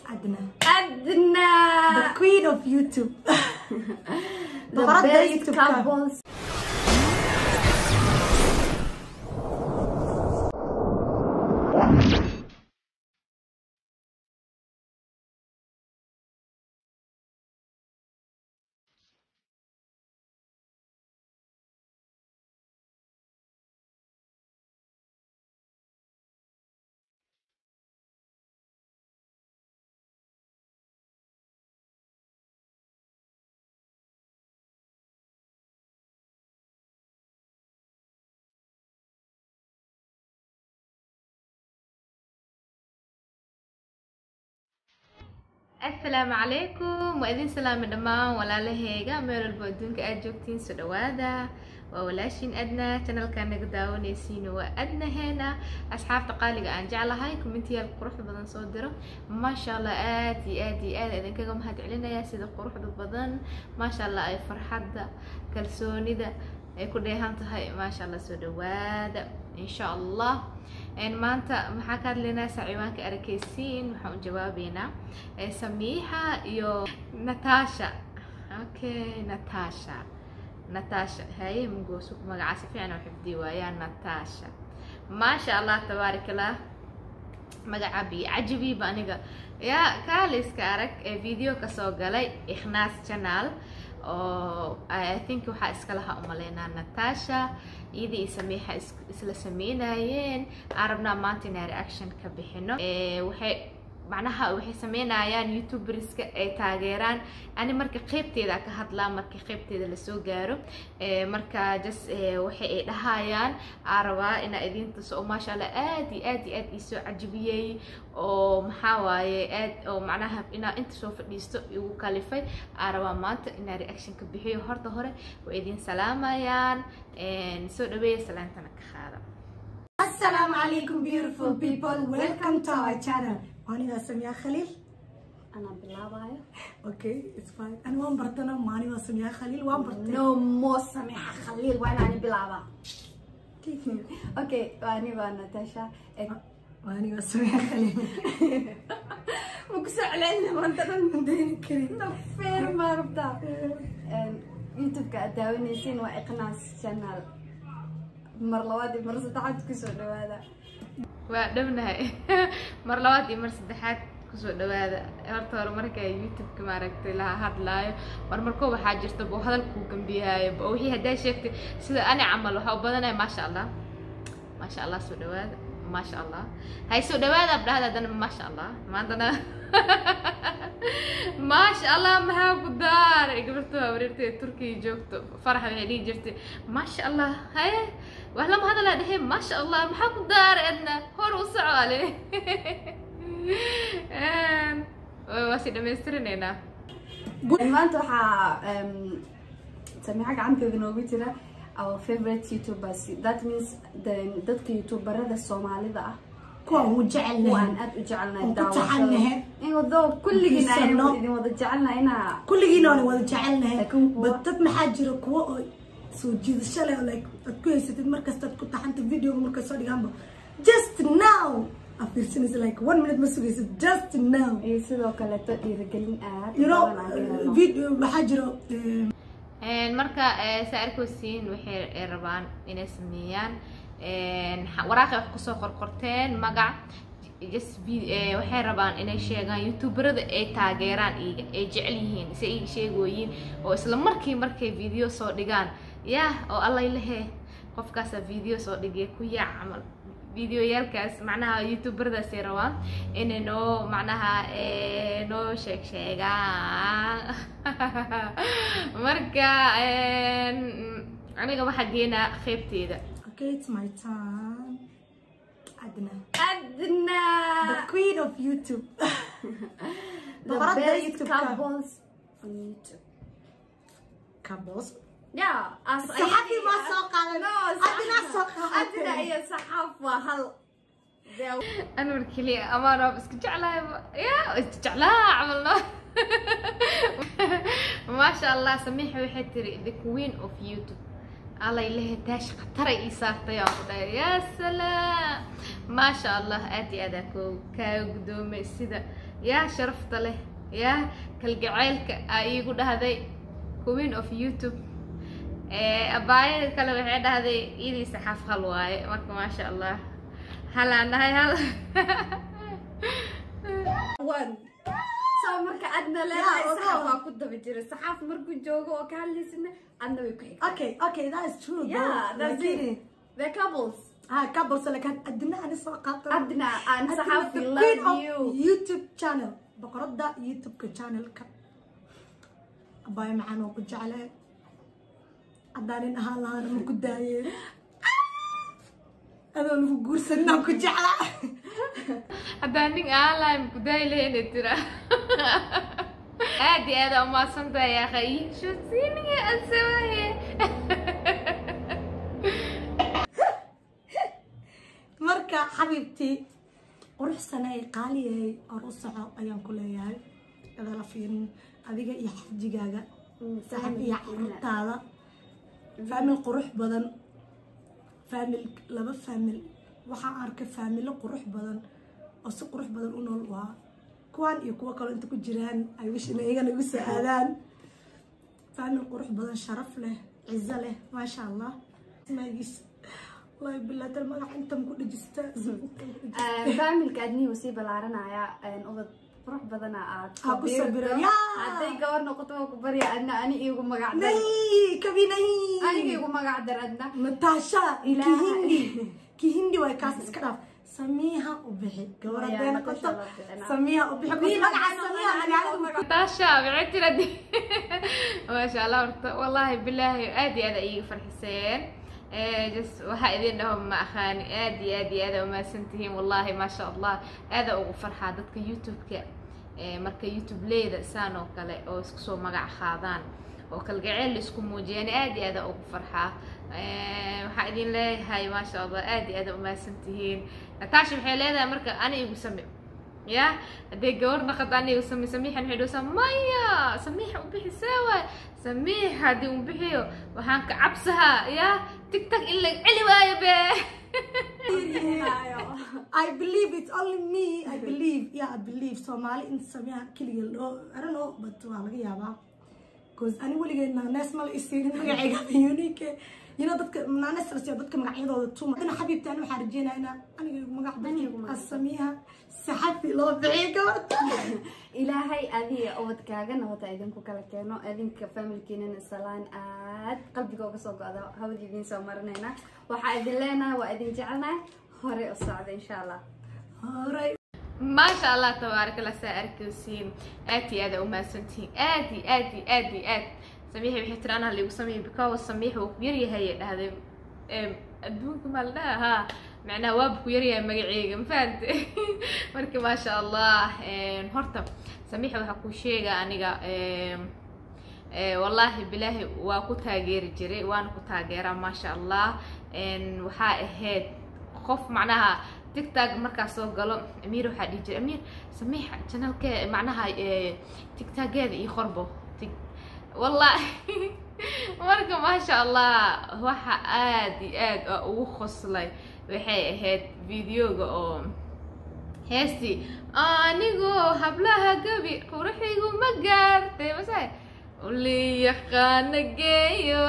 Adna. Adna. The queen of YouTube. The Boqoradda best YouTube-ka. couples. asalaamu calaykum waa idin salaami dhammaan walaalaheyga meel walbo adduunka aad joogtiin soo dhawaada waa walaashiin adna channelka naga daawanaysiina waa adnaheena asxaabta qaaliga aan jeclahay commentiyaal quruxda badan soo diro maasha allah aad iyo aad iyo aad idinkaga mahad celinaya sida quruxda badan maasha allah ay farxadda kalsoonida ay ku dheehan tahay maasha allah soo dhawaada insha allah maanta maxaa ka hadlaynaa saaciwaanka arakeysiin waxaan u jawaabeynaa samiixa iyo natasha okay natasha natasha haye mugoosu magaca si fiican oo xifdiyi waayaa natasha maasha allah tabaarak allah magaca bi cajabiiba aniga yaa kaaliska arag ee video kasoo galay ikhnaas channel oo i think waxaa iska lahaa umaleynaa natasha iyadii i samiixa isla sameynayeen aan rabnaa maanta inaan reaction ka bixino waxay macnaha waxay sameynayaan youtuberska ay taageeraan ani marka qeybteeda ka hadlaa marka qeybteeda lasoo gaaro marka just waxay ay dhahayaan aan rabaa inaa idin tuso oo maasha allah aad iyo aad iyo aad iisoo cajabiyey oo maxaa waaye aad oo macnaha inaa inta soo fadhiisto igu kalifay aan rabaa maanta inaa reaction ka bixiyo horta hore way idin salaamayaan soo dhaweeya salaantana ka qaada Assalamu alaikum beautiful people. Welcome to our channel. Maaniga Samia Khalil. Ana bilaabayo. Okay, it's fine. Ani waan bartana maaniga Samia Khalil waan bartay. No more Samiha Khalil. Waa inaan bilaaba. Okay, waa ani waa Natasha. Maaniga Samia Khalil. Ma ku soo celcelin maanta dhan Deeni karin. feer ma rabtaa. YouTube-ka aad daawanaysiin waa Iqnaas channel. Mar labaad iyo mar saddexaad kusoo dhawaada. waa dhownahay mar labaad iyo mar saddexaad kusoo dhawaada horta hore marka youtube-ka maaragtay laha hadlaayo mar markoo waxaa jirta buu hadalkuu gambiyaayo bo wixii haddaa sheegtay sida ani camal waxaa u badanaya maasha allah maasha allah soo dhawaada maasha allah hay soo dhawaada abdhahda haddana maasha allah maantana maasha allah maxaa ku daaray gabarta wareertay turkiya joogto farax waxay dhihi jirtay maasha allah haye wax lama hadalaa dhehe maasha allah maxaa ku daaray adna hor u socoale waa si dhammaystirinaynaa Maanta waxaa Samiha gacanteeda noogu jira our favorite YouTubers. That means the- dadka YouTuberada Soomaalida ah. Kuwa ugu jecel waan nahay. aad u jecelnahay Waan ku daawashada. taxanahay. Inkastoo kulligiina aynu Fiirsano. idin wada jecelnahay inaa Kulligiina waan wada jecelnahay. Laakiin kuwa- But dad maxaa jira kuwa oo soo jiidasho leh oo like aad ku haysatid markasta aad ku taxanta videoga markay soo dhigaanba just now aad fiirsanaysa like one minute ma sugaysid just now iyo sidoo kaleeto dhiirigelin aad u you know badan aan ka helno. video waxaa jiro eh, marka saa arkosiin waxay ay rabaan inay sameeyaan waraaqay wax kusoo qorqorteen magac just vi- eh, waxay rabaan inay sheegaan youtuberada ay taageeraan iyaga ay jecel yihiin si ay sheegooyiin oo isla markii markay video soo dhigaan yah oo allay lehe qofkaasa video soo dhigay ku yaac camal videoyaalkaas macnaha youtuberadaasay rabaan inay noo macnaha eh, noo sheeg sheegaan marka aniga waxaa geenaa qeybteeda okay it's my turn Adna Adna the queen of YouTube the Boqoradda best YouTube-ka. couples on YouTube. Kabos Yeah, as Saxafi ma soo qaadan. No, Adna soo qaadatay. Adna iyo saxaaf waa hal. They- anwar keliya amaan waaba iska jeclahay ya iska jeclaa camalno maasha allah samiixa waxay tiri the queen of youtube allay lehe taash khataray ii saartay aan ku dhahay yaa salaam maasha allah aad iyo aad aa koo kaa gudoomay sida yaa sharafta leh yaa kalgaceylka aa iigu dhahday queen of youtube abaayada kale waxay dhahday idii saxaaf hal waaye marka maasha allah halaan dhahay hal soo marka adna Yeah, leedahay oo saxaaf no. waa ku daba jira saxaaf markuu joogo oo ka hadlaysana adna way ku xigtaa okay okay that is true yeah though. that's Lakini- it the couples ha couples lakin adina ani soo qaato adna aan Adina saxaaf the we queen love of you youtube channel boqorada youtube-ka channelka abaay macaan oo ku jeclee haddaan nin ahaan lahaana ma ku daayeen adoo lagu guursanaa ku jeclaa haddaan nin aan lahayn kudaayi lahayna tira aad iyo aad aa umahadsantahay akhay shusiniga asawahe marka xabiibtii quruxsanay qaaliyahay or u soco ayaan ku leeyahay adala fiirin adiga iyo xajigaaga saxib iyo carruurtaada faamil qurux badan faamil laba faamil waxaan arkay faamilo qurux badan oo si qurux badan u nool waa kuwaan iyo kuwo kaloo inta ku jiraan ay wishina iyagana igu soo aadaan faamil qurux badan sharaf leh cizo leh maasha allah maagiis wallahi bilaa tal magac intan ku dhejista faamilka adnihi wuu sii ballaaranaya ubad qurux badana aad Ha ku sabiirto. sabiro, yaa. hadday gabar noqoto waa ku barya adna ani iigu magac dar nay kabi nay aniga iigu magac dar adna natasha Ilaahay. kihindi kihindi waay kaas iska dhaaf samiiha u bixi gabar Maya, hadday Natasha noqoto la bixinaa. samiiha u bixi Wiil magaca magaca samiiha magaalada magaca. taasha maxay tira de maasha allah horta wallaahi bilaahi aad iyo aad ay iiga farxiseen just waxaa idin dhaho ma aqaani aad iyo aad iyo aad aa umahadsan tihiin wallaahi maasha allah aada ugu farxaa dadka youtube-ka ee marka youtube leyda saan oo kale oo isku soo magac qaadaan oo kalgaceel la isku muujiyaan aad iyo aad aa ugu farxaa Eh, waxaa idin leeyahay maasha allah aad iyo aad aa umahadsan tihiin natasha waxay leedahay marka ani igu same ya hadday gabar naqad aniga sami samiixan waxay dhahaysaa maya samiixa u bixi see waay samiix haddii u bixiyo waxaan ka cabsahaa ya tigtag in la celi waayo be I believe it's only me I believe yeah I believe Soomaali in samiiha keliga loo I don't know but waa laga yaabaa because ani weligeed naanees ma la isiinin magacayga unique you know dadka naanees la siiyo dadka magacyadooda tuma dana xabiibti ani waxaa rajeynaa inaa aniga igu magac Aniga dadka samiiha saxafi loo bixiyo gabadha ilaahay adiga ubadkaaga nabada idinku kala keeno idinka familkiinana salaan aad qalbiga uga soo go-da hawada idiin soo marinayna waxaa idin leenahay waa idin jecelnahay hore u socda insha allah horay maasha allah tabaarak allah saa arkaysiin aad iyo aad aa umahadsantihiin aad iyo aad iyo aad iyo aad samiixi waxay tiri anaa liigu sameeyay because samiix wuu ku yaryahay ay dhahday Em, adduunka maa la dhaha haa macnaha waaba ku yaryahay magaceyga ma fahante marka maasha allah em, horta samiixa waxaa kuu sheega aniga em, Eh, wallaahi bilaahi waa ku taageeri jiray waana ku taageeraa maasha allah En, waxaa ahayd qof macnaha tigtag markaa soo galo amiir waxaa dhihi jiray amiir samiix janalke macnaha eh, tigtageeda iyo qorbo tig wallahi marka maasha allah waxa aad iyo aad aa ugu qoslay waxay ahayd videoga oo heestii anigoo hablaha gabi quraxigu ma gaartay mase uli yaqaana geeyo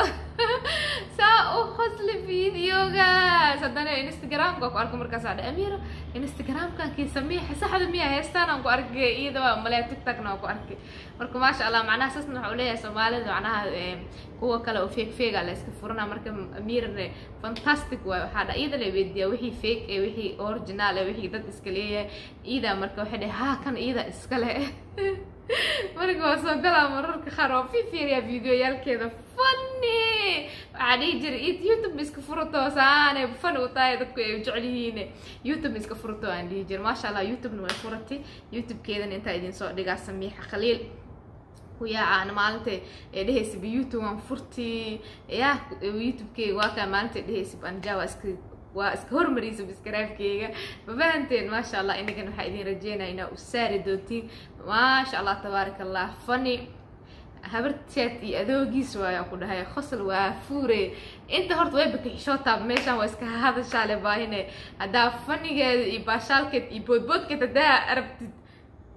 saa u qosli videogaas haddana instagramka ku arko markaasaa dha amiro instagramkankii samiixa saxda miya heestaan aan ku arkay iyada waa malea tiktokna waan ku arkay marka maasha allah macnaha saasna waxaa uleeyahay soomaalida macnaha em, kuwa kale oo fake fake a la iska furana marka amirne fantastic waay waxaa dha iyada la weydiiyaa wixii fake ee wixii original ee wixii dad iska leeyahay iyada marka waxay dhahay haa kan iyada iska leh marka waa soo galaa mararka qaar waa fifiiriyaa videoyaalkeeda funny waxaa dhihi jiray "Id youtube ma iska furato saane fani u tahay dadku ay jecel yihiin youtube ma iska furato aan dhihi jiray maasha allah youtubena way furatay youtubekeedana intaa idin soo dhigaa samiixa khaliil kuyaacaana maalinta ee dhehaysa youtube waan furti ya youtubekeyga waa kaa maalinta dhehaysa anja waa iska waa iska hormariyay subscribe-keyga ma fahanteen maasha allah inagana waxaa idin rajeynaya inaa u saari doontiin maasha allah tabaaraka allah funny habarteed iyo adoogiis waayaan ku dhahay khosl waa fuure inta horta way bakixishootaa meeshaan waa iska hadashaale baahine haddaa fanigeeda iyo baashaalkeed iyo boodboodkeed haddaa arabtid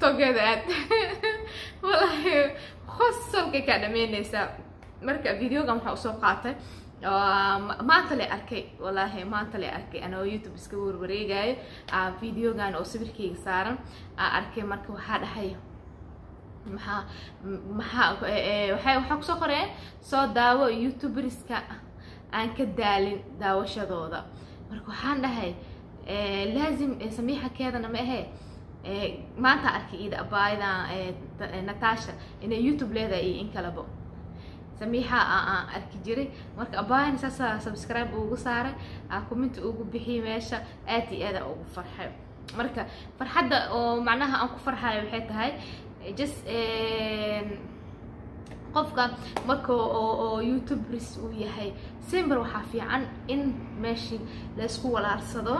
tiktokeeda aad wallaahi qosolkay kaa dhameynaysaa marka videogan waxaa usoo qaatay maanta le arkay wallaahi maanta le arkay anoo youtube iska warwareegayo videogan oo sawirkayga saaran aa arkay marka waxaa dhahay maxaa maxaa waxay waxaa kusoo qoreen soo daawo youtuberska aan ka daalin daawashadooda marka waxaan dhahay laazim samiixa keedana ma ahee maanta arkay ida abaayada natasha inay youtube leedahay iyo in kaleba samiixa aan arki jiray marka abaayana saasa subscribe ugu saaray commenti ugu bixiyay meesha aad iyo aada ugu farxay marka farxadda oo macnaha aan ku farxayo waxay tahay just qofka marka oo youtubers uu yahay simber waxaa fiican in meeshii laysku walaarsado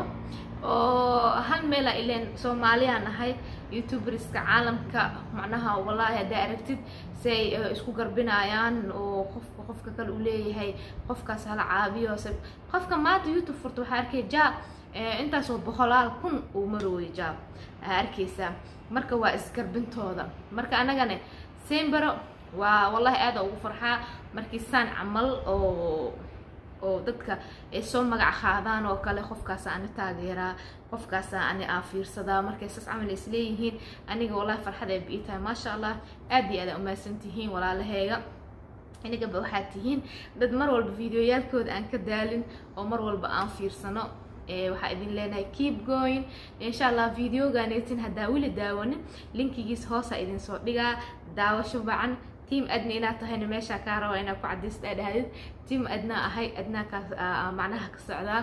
oo hal meela ileen soomaaliya nahay youtuberska caalamka macnaha wallaahi haddaa aragtid si ay isku garbinayaan oo qofka qofka kale uu leeyahay qofkaas hala caabiyo qofka maanta youtube furta waxaa arkay jaab intaasoo boqolaal kun uu marooyo jaab aa arkaysaa marka waa isgarbintooda marka anagane simbero waa wallahi aada ugu farxaa markii saan camal oo oo dadka ay soo magac qaadaan oo kale qofkaasa ani taageeraa qofkaasa ani aa fiirsadaa markay sas camal is leeyihiin aniga wallahi farxad ay bii tahay maasha allah aad iyo aad aa umahadsan tihiin walaalaheega inagaba waxaad tihiin dad mar walba videoyaalkooda aan ka daalin oo mar walba aan fiirsano waxaa idin leenahay keep going insha allah videoganeetin haddaa weli daawanin linkigiis hoosa idin soo dhigaa daawasho bacan tiam adna inaad tahayna meeshaa kaa raba inaad ku cadaysta adhahdid tiam adnaa ahay adnaa kaa macnaha ka socdaa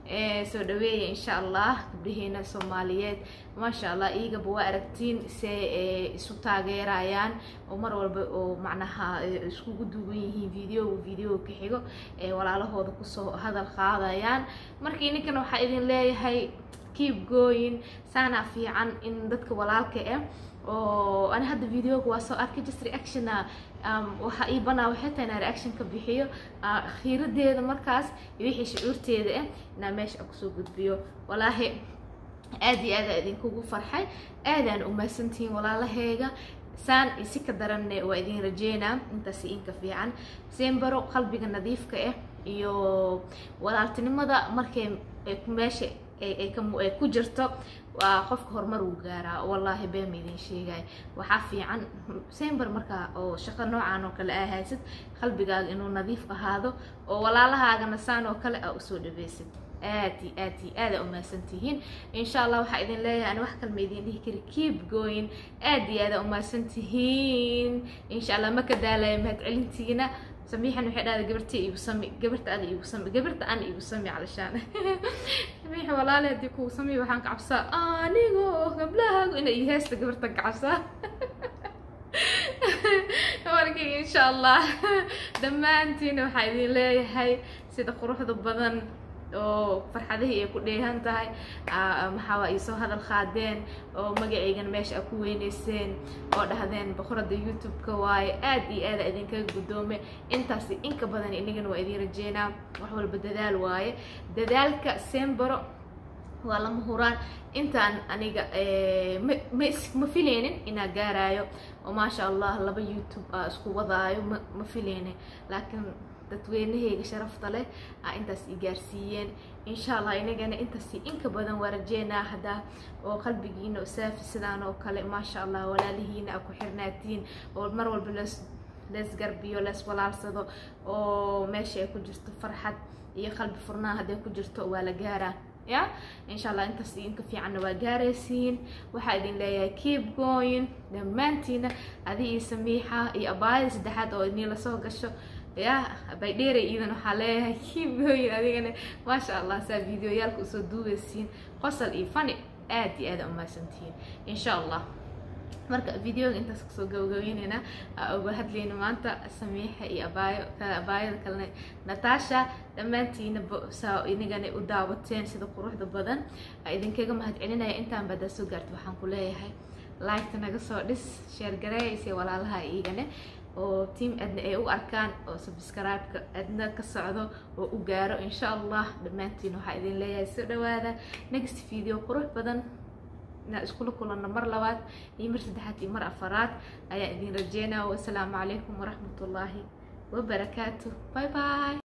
soo dhaweeya insha allah gabdhaheena soomaaliyeed maasha allah iyagaba waa aragtiin se isu taageerayaan oo mar walba oo macnaha iskugu duuban yihiin video video ka xigo ee walaalahooda kusoo hadal qaadayaan marka ininkana waxaa idin leeyahay keep going saanaa fiican in dadka walaalka ah oo ani hadda videoga waa soo arkay just reactiona waxa ii banaa waxay tahay inaan reaction ka bixiyo khiiradeeda markaas iyo wixii shucuurteeda ah inaan meesha kusoo gudbiyo walaahi aad iyo aada idinkugu farxay aadaan umahadsantihiin walaalaheega saan si ka daranne waa idin rajeynaa intaasi inka fiican sembaro qalbiga nadiifka ah iyo walaaltinimada markay meesha ay ku jirto waa qofka horumar uu gaaraa wallaahi beema idin sheegay waxaa fiican sember markaa oo shaqo noocan oo kale aa haysid qalbigaaga inuu nadiif ahaado oo walaalahaagana saan oo kale aa usoo dhaweysid aad iyo aad iyo aada umahadsan tihiin insha allah waxaa idin leeyahay ani wax kalma idin dhihi kari keep going aad iyo aada umahadsan tihiin insha allah ma ka daalayo mahadcelintiina samiixan waxay dhahday gabarta igu sami gabarta ada igu sami gabarta ana igu sami calashaan samiixa walaale haddii kugu sami waxaan ka cabsaa anigoo gablahaagu ina ii heesta gabartan ka cabsaa marka insha allah dhammaantiina waxaa idin leeyahay sida quruxda badan oo farxadihii ay ku dheehan tahay maxaa iisoo hadal qaadeen oo magacaygan meesha a ku weyneyseen oo dhahdeen boqorada youtube-ka waaye aad iyo aada idinkaga guddoome intaasi inka badan inagana waa idiin rajeynaa wax walba dadaal waaye dadaalka sembaro waa lama huraan intaan aniga ma ma fileynin inaa gaaraayo oo maasha allah laba youtube a isku wadaayo ma ma fileynin laakiin dadweynahayga sharafta leh aa intaas i gaarsiiyeen insha allah inagana intaasi inka badan waa rajeynaa haddaa oo qalbigiina saafi sidaan oo kale maasha allah walaalihiina a ku xirnaatiin oo mar walba lees lees garbiyo lees walaalsado oo meesha ay ku jirto farxad iyo qalbi furnaan hadday ku jirto waa la gaaraa ya insha allah intaas inka fiicanna waa gaaraysiin waxaa idin leeyahay keep going dhammaantiina adi iyo samiixa iyo abaayada saddexaad oo idin lasoo gasho ya baydheeray iidan waxaa leeyahay keep going adigana maasha allah saa videoyaalka usoo duubeysiin qosol iyo fani aad iyo aada umahadsantihiin insha allah marka videoga intaas kasoo gabagabeyneyna uga hadlayna maanta samiixa iyo abaayo abaayada kalena natasha dhammaantiina saa inagana u daawateen sida quruxda badan idinkaga mahad celinaya intaan badaa soo gaarta waxaan ku leeyahay liketa naga soo dhis sheer gareeyse walaalaha iigane oo team adna ay u arkaan oo subscribe-ka adna ka socdo oo u gaaro insha allah dhammaantiin waxaa idin leeyahay soo dhawaada next video qurux badan inaan iskula kulanno mar labaad iyo mar saddexaad iyo mar afaraad ayaan idin rajeynaya wasalaamu calaykum waraxmatullaahi wabarakaatu bye bye